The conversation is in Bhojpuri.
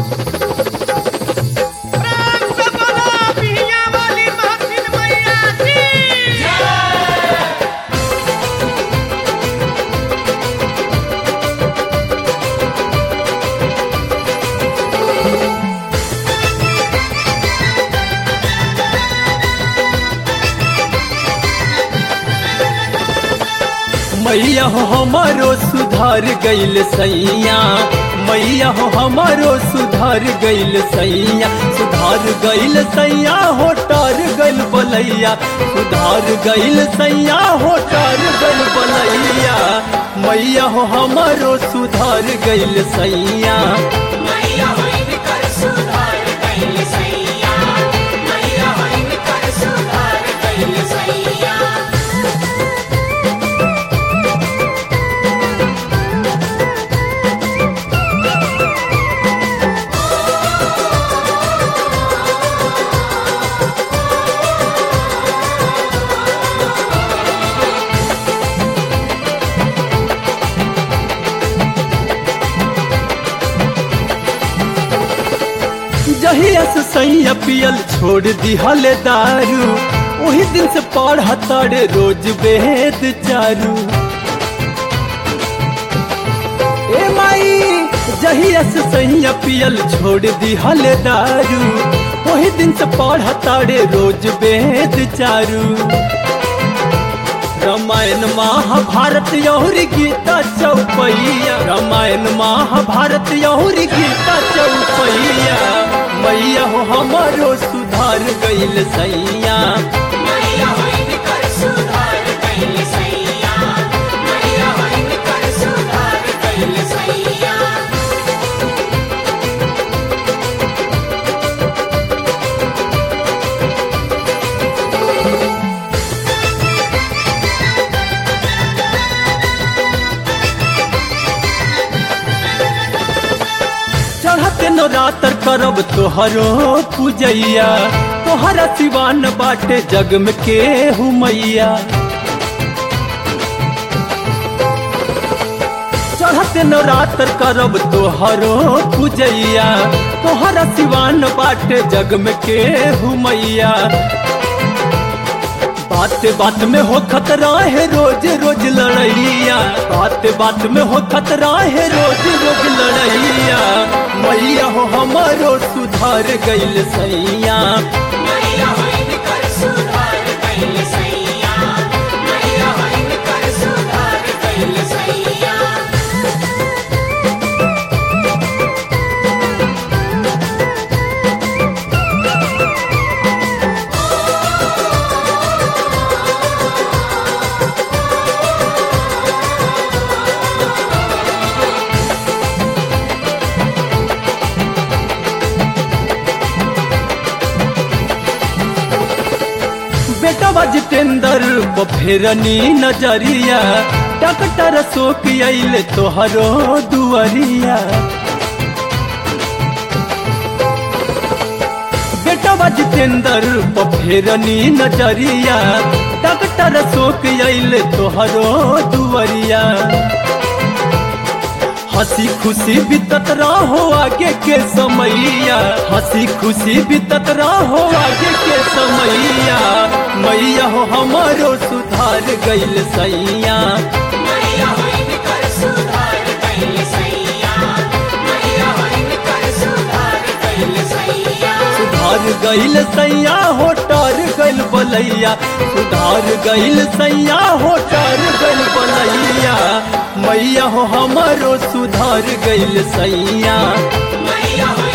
प्रेम से बोलो बिहिया वाली महसिन मैया की मैया हो हमारो सुधार गइल सैया मैया हो हमारो सुधार गइल सैया सुधार गइल सैया हो टार गइल बलैया सुधार गइल सैया हो टार गइल बलैया मैया हो हमारो सुधार गइल सैया मैया होइन कर सुधार कैल सैया मैया होइन कर सुधार कैल सैया जहिया से सैया पियल छोड़ दिहल दारू वही दिन से पढ़ा तारे रोज वेद चारू ए माई जहिया से सैया पियल छोड़ दिहल दारू वही दिन से पढ़ा तारे रोज वेद चारू रामायण महाभारत और गीता चौपैया रामायण महाभारत और गीता चौपैया मैया हो हमारो सुधार गइल सैया मैया होइन कर सुधार कैल सैया मैया होइन कर सुधार कैल सैया चढ़ते नवरात्र करब तोहरो पूजैया तोहरा सिवान बाटे जग में के मैया चढ़ते नवरात्र करब तोहरो पूजैया तोहरा सिवान बाटे जग में के मैया बात बात में हो खतरा है रोज रोज लड़ैया बात बात में हो खतरा है रोज रोज लड़ैया मैया हो हमारो सुधार गइल सैया मैया होइन कर सुधार कैल सैया मैया होइन कर सुधार कैल सैया बेटा जितेंद्र को फेरनी नजरिया डॉक्टर शोक अइल तोहरो दुआरिया बेटा जितेंद्र को फेरनी नजरिया डॉक्टर शोक अइल तोहरो दुआरिया हंसी खुशी बीतत रहो आगे के समैया हंसी खुशी बीतत रहो आगे के समैया मैया हो हमारो सुधार गइल सैया मैया होइन कर सुधार कैल सैया मैया होइन कर सुधार कैल सैया सुधार गइल सैया हो टार गइल बलैया सुधार गइल सैया हो टार गइल बलैया मैया हो हमारो सुधार गइल सैया मैया होइन